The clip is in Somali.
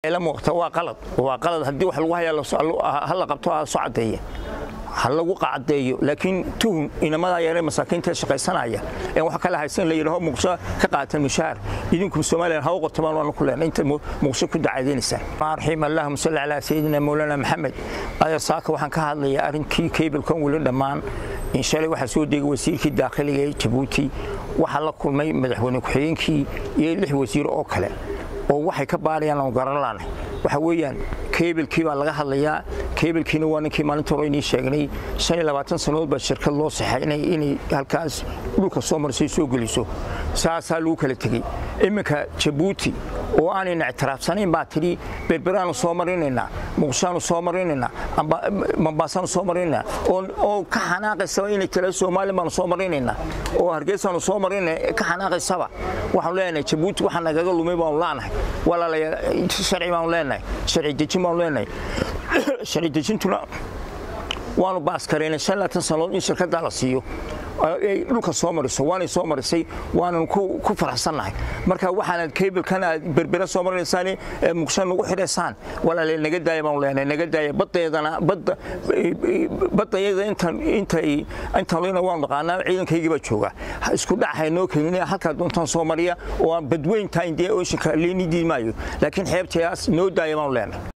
la muuqata waa qalad waa qalad haddii wax lagu hayaa ha la qabto ha soo caddeeya ha lagu qacadeeyo laakiin tuhun inamadaa yaree masaakiinta shaqaysanaya ee wax kala haysan la yidhaho muqdisho ka qaatan mushaar idinku soomaaliya ha u qortamaan waanu ku leenay inta muqdisho ku dacadeynaysaa raxiim allahuma salli calaa sayidina mawlana maxamed adeer saaka waxaan ka hadlayaa arrinkii keybalkan weli dhammaan inshalay waxaa soo degay wasiirkii daakhiliga ee jabuuti waxaa la kulmay madaxweyne ku-xigeenkii iyo lix wasiir oo kale oo waxay ka baarayaan aanu garan laanay waxa weeyaan kebilkii baa laga hadlayaa kebilkiina waa ninkii maalinta hore inii sheegnay shan iyo labaatan sannadood baa shirkad loo saxay inay halkaas dhulka soo marisay soo geliso saasaa lagu kala tegey iminka jabuuti oo aanayna ictiraafsanayn baa tidhi berberaanu soo marinaynaa muqdishaanu soo marinaynaa mambaasaanu soo marinaynaa oo ka xanaaqaysaba inay tala soomaaliya baanu soo marinaynaa oo hargeysaanu soo marinayna ka xanaaqaysaba waxaanu leenahay jabuuti waxa nagaga lumay baanu laanahay walaalayaal sharci baanu leenahay sharci dejin baanu leenahay sharci dejintuna waanu baaskareynay shan laatan sannadood in shirkaddaa la siiyo ay dhulka soo mariso waanay soo marisay waanan ku faraxsannahay marka waxaanad keybalkan aad berbera soo marinaysaan muqshan nagu xidhaysaan walaale naga daaya baanu leenahay naga daaya baddeedana badda baddayada intan intay intan leyna waanu naqaanaa ciidankaygii baa jooga isku dhac haynoo keenin halkaa doontaan soo mariya oo aan badweyntaa indee ooshinka leeni diid maayo laakiin xeebtayaas noo daaya baanu leenahay